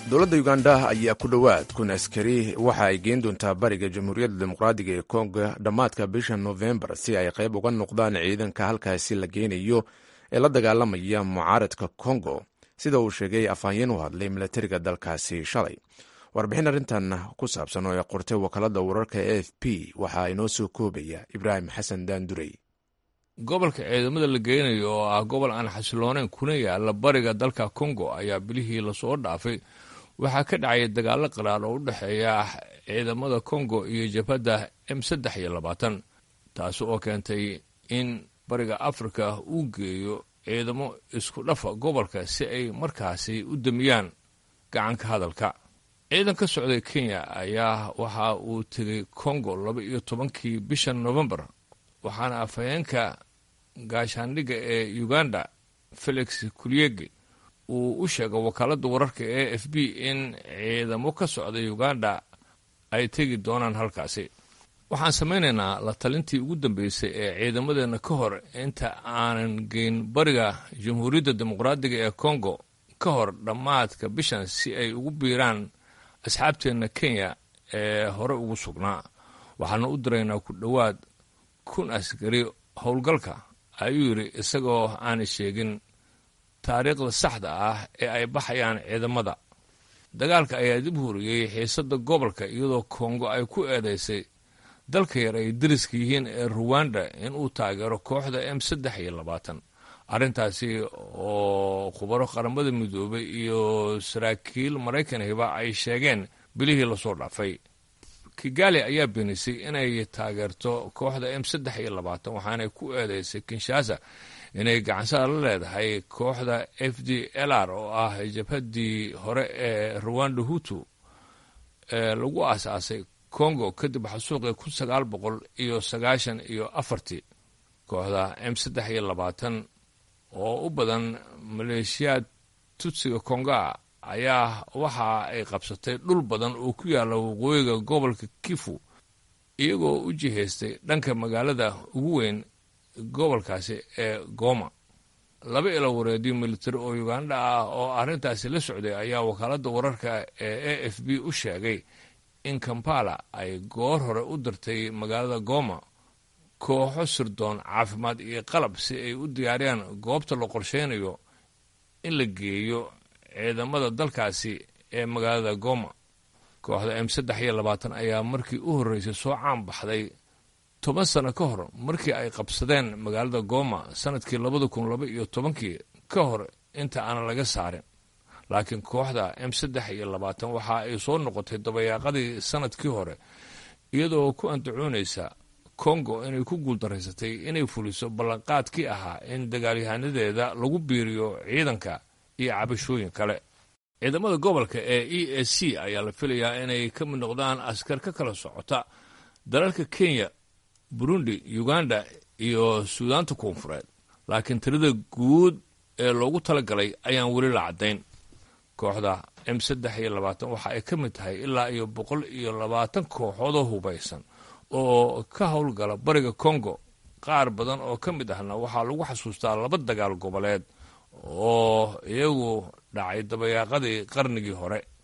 dowladda uganda ayaa ku dhowaad kun askari waxa ay geen doontaa bariga jamhuuriyadda dimuqraadiga ee kongo dhammaadka bisha nofembar si ay qayb uga noqdaan ciidanka halkaasi la geynayo ee la dagaalamaya mucaaradka kongo sida uu sheegay afhayeen u hadlay milatariga dalkaasi shalay warbixin arrintan ku saabsan oo ay qortay wakaalada wararka e f p waxaa inoo soo koobaya ibraahim xasan daandurey gobolka ciidamada la geynayo oo ah gobol aan xasilooneyn kuna yaala bariga dalka kongo ayaa bilihii lasoo dhaafay waxaa ka dhacaya dagaalo qaraar oo u dhexeeya ciidamada kongo iyo jabhadda m saddex iyo labaatan taasi oo keentay in bariga afrika uu geeyo ciidamo isku dhafa gobolka si ay markaasi u damiyaan gacanka hadalka ciidan ka socday kenya ayaa waxa uu tegay kongo laba iyo tobankii bisha novembar waxaana afhayeenka gaashaandhigga ee uganda felix kulyege uu u sheegay wakaaladda wararka e f b in ciidamo ka socda uganda ay tegi doonaan halkaasi waxaan samaynaynaa la talintii ugu dambeysay ee ciidamadeenna ka hor inta aanan geyn bariga jamhuuriyadda dimuqraadiga ee kongo ka hor dhammaadka bishan si ay ugu biiraan asxaabteenna kenya ee hore ugu sugnaa waxaana u diraynaa ku dhowaad kun askari howlgalka ayuu yidhi isagoo aanay sheegin taariikhda saxda ah ee ay baxayaan ciidamada dagaalka ayaa dib huriyey xiisadda gobolka iyadoo kongo ay ku eedaysay dalka yar ay dariska yihiin ee ruwanda inuu taageero kooxda m saddex iyo labaatan arrintaasi oo khubaro qaramada midoobay iyo saraakiil maraykanhiba ay sheegeen bilihii lasoo dhaafay kigali ayaa beenisay inay taageerto kooxda m saddex iyo labaatan waxaanay ku eedeysay kinshasa inay gacansada la leedahay kooxda f d l r oo ah jabhaddii hore ee ruwanda hutu ee lagu aasaasay congo kadib xasuuqii kun sagaal boqol iyo sagaashan iyo afartii kooxda m saddex iyo labaatan oo u badan maleeshiyaad tutsiga konga ayaa waxa ay qabsatay dhul badan oo ku yaalla waqooyiga gobolka kifu iyagoo u jihaystay dhanka magaalada ugu weyn gobolkaasi ee goma laba ilo wareedyo militari oo uganda ah oo arrintaasi la socday ayaa wakaaladda wararka ee a f b u sheegay in kampala ay goor hore u dirtay magaalada goma kooxo sirdoon caafimaad iyo qalab si ay u diyaariyaan goobta la qorsheynayo in la geeyo ciidamada dalkaasi ee magaalada goma kooxda m saddex iyo labaatan ayaa markii u horreysay soo caan baxday toban sano ka hor markii ay qabsadeen magaalada goma sanadkii labada kun laba iyo tobankii ka hor inta aanan laga saarin laakiin kooxda m saddex iyo labaatan waxa ay soo noqotay dabayaaqadii sanadkii hore iyadoo ku andacoonaysa kongo inay ku guuldaraysatay inay fuliso ballanqaadkii ahaa in dagaalyahanadeeda lagu biiriyo ciidanka iyo cabashooyin kale ciidamada gobolka ee e a c ayaa la filayaa inay ka mid noqdaan askar ka kala socota dalalka kenya burundi uganda iyo suudaanta koonfureed laakiin tirada guud ee loogu talagalay ayaan weli la caddayn kooxda m saddex iyo labaatan waxa ay ka mid tahay ilaa iyo boqol iyo labaatan kooxoodoo hubaysan oo ka howlgala bariga congo qaar badan oo ka mid ahna waxaa lagu xasuustaa laba dagaal goboleed oo iyagu dhacay dabayaaqadii qarnigii hore